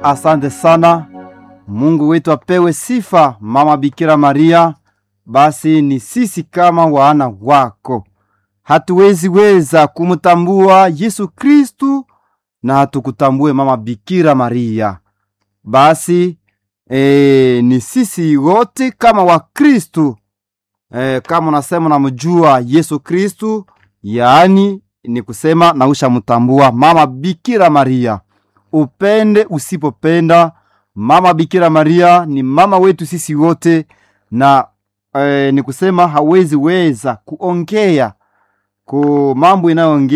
Asante sana. Mungu wetu apewe sifa, Mama Bikira Maria. Basi ni sisi kama wana wako hatuwezi weza kumtambua Yesu Kristu na hatukutambue Mama Bikira Maria. Basi e, ni sisi wote kama Wakristu e, kama unasema unamjua Yesu Kristu, yaani ni kusema na ushamtambua Mama Bikira Maria. Upende usipopenda, Mama Bikira Maria ni mama wetu sisi wote, na e, ni kusema hawezi weza kuongea ku mambo inayoongea